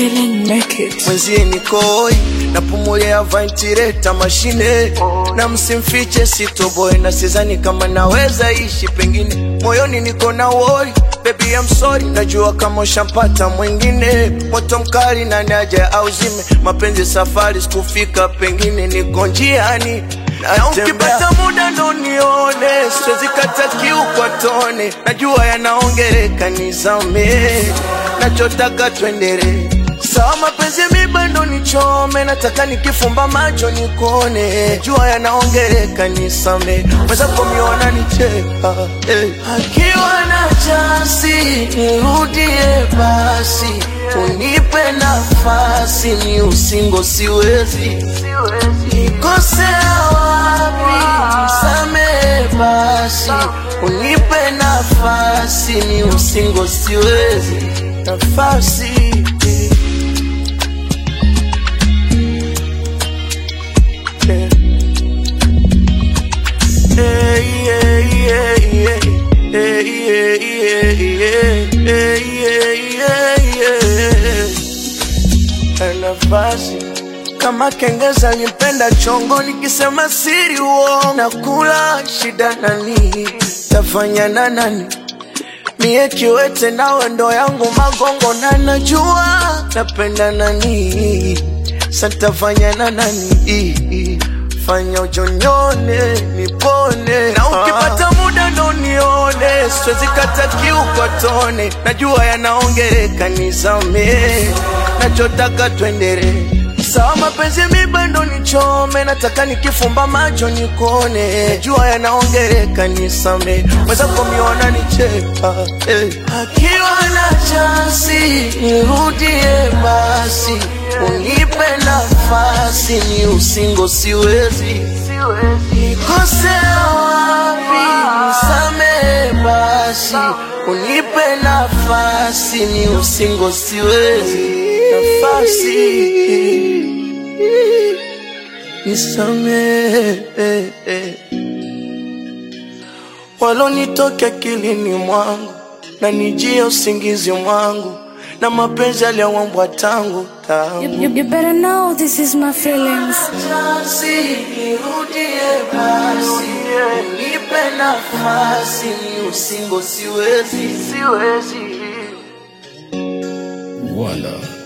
feeling naked. mwenzie nikoi napumulia ventilator mashine na msimfiche sitoboy na sizani kama naweza ishi pengine moyoni niko na wori Baby I'm sorry, najua kama ushampata mwingine, moto mkali na naja au zime mapenzi safari, sikufika pengine niko njiani na ukipata muda ndo nione, siwezi kata kiu kwa tone, najua yanaongereka nizame, nachotaka twendere sawa, mapenzi miba ndo nichome, nataka nikifumba macho nikone, jua yanaongereka nisame, mwenzako miona nicheka eh. Akiwa na chansi nirudie basi, unipe nafasi, ni usingo siwezi nikosea wapi, nisamehe basi, unipe nafasi, ni usingo siwezi nafasi Yeah. Yeah, yeah, yeah, yeah. Yeah, yeah, yeah, yeah. Yeah, yeah, yeah, yeah. Na nafasi kama kengeza nipenda chongo nikisema siri uongo nakula shida nani tafanya na nani mie kiwete nawe ndo yangu magongo na najua napenda nani santafanya na nani fanya ujonyone nipone na ukipata muda ndo nione siwezi kata kiu kwa tone najua yanaongereka nizame nachotaka twendere sawa mapenzi miba ndo nichome nataka nikifumba macho nikone jua yanaongereka nisame mwenzako miona nicheka eh. akiwa na chansi nirudie basi unipe nafasi ni usingo siwezi nikosea wapi nisamehe basi unipe nafasi ni usingo siwezi nafasi nisamehe walonitoka akilini mwangu na nijia usingizi mwangu na mapenzi aliyawambwa tangu You, tangu you, you better know this is my feelings. Chansi nirudie basi, nipe nafasi, ni usingo siwezi, siwezi. Voila.